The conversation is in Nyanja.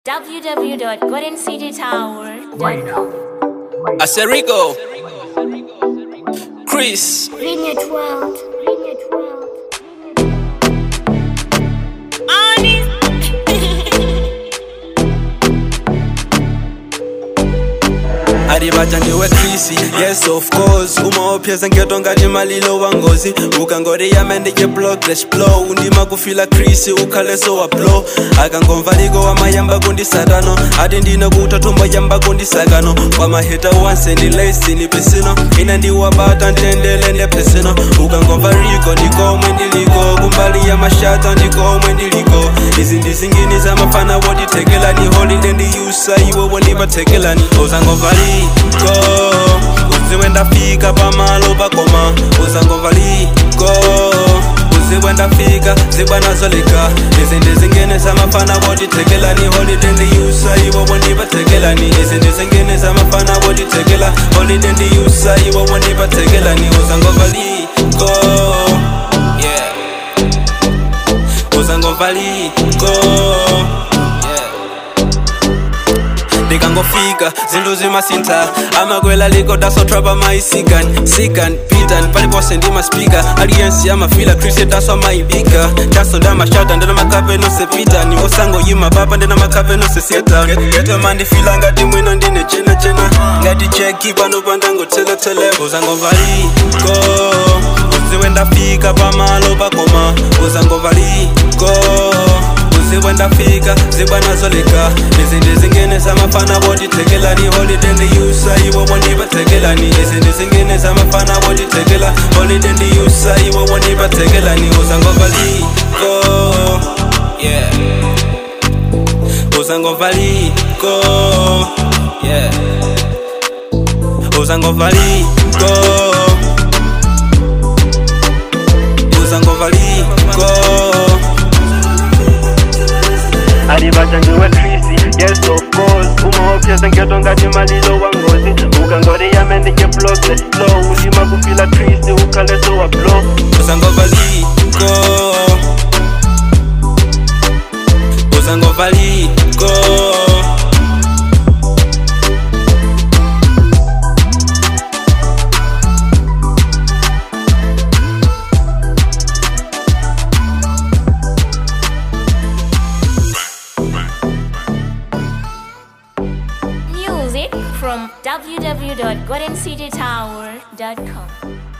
www.goldencitytower.com. I said Rico. Chris. Vineyard World. Vineyard World. aribaja ndiwe krisi yes of course umaopyeza ngeto ngati malilo wa ngozi ukangoriyame ndike progress blow undima kufila krisi ukhaleso wa blow akangomva liko wamayamba kundisatano ati ndine kuta thumba yamba kundisakano kwamaheta wanse ndilesi nipesino ina ndiwabata ntendele ndepesino ukangomva riko ndikomwe ndiliko kumbali ya mashata ndikomwe ndiliko izi ndizingini zamafana wotitekelani holiday ndiyusa iwo wondipatekelani uzangovaliko uziwe ndafika pamalo pakoma uzangovaliko uziwe ndafika zibwanazoleka izi ndizingene zamafana wotitekelani holiday ndiyusa iwo wondipatekelani izi ndizingene zamafana wotitekela holiday ndiyusa iwo wondipatekelani uzangovaliko yeah uzangovaliko yeah ndikangofika zinthu zimasintha amakwela liko dasotrapa maisikan sikan pitan palipose ndimaspika aliyensi amafila kriste daso amaibika daso ndamashata ndinamakape nose pitani osangoyima papa ndinamakhape nose sieta geto mandifila ngati mwino ndine chenachena ngati cheki pano pandangotseletele uzangovaliko uziwe ndafika pamalo pakoma uzangovaliko uziwe ndafika zibwanazoleka izi ndizingene zamafana wotitekelani holiday ndiyusa iwo wondipatekelani izi ndizingene zamafana wotitekela holiday ndiyusa iwo wondipatekelani uzangovaliko yeah uzangovaliko yeah uzangovaliko uzangovaliko alibaja ndiwe krisi yes of course umaopyeza ngeto ngati malilo wa ngozi ukangoriyame ndike progress flow undima kufila krisi ukhaleso wa blow uzangovaliko uzangovaliko Music from www.goldencitytower.com.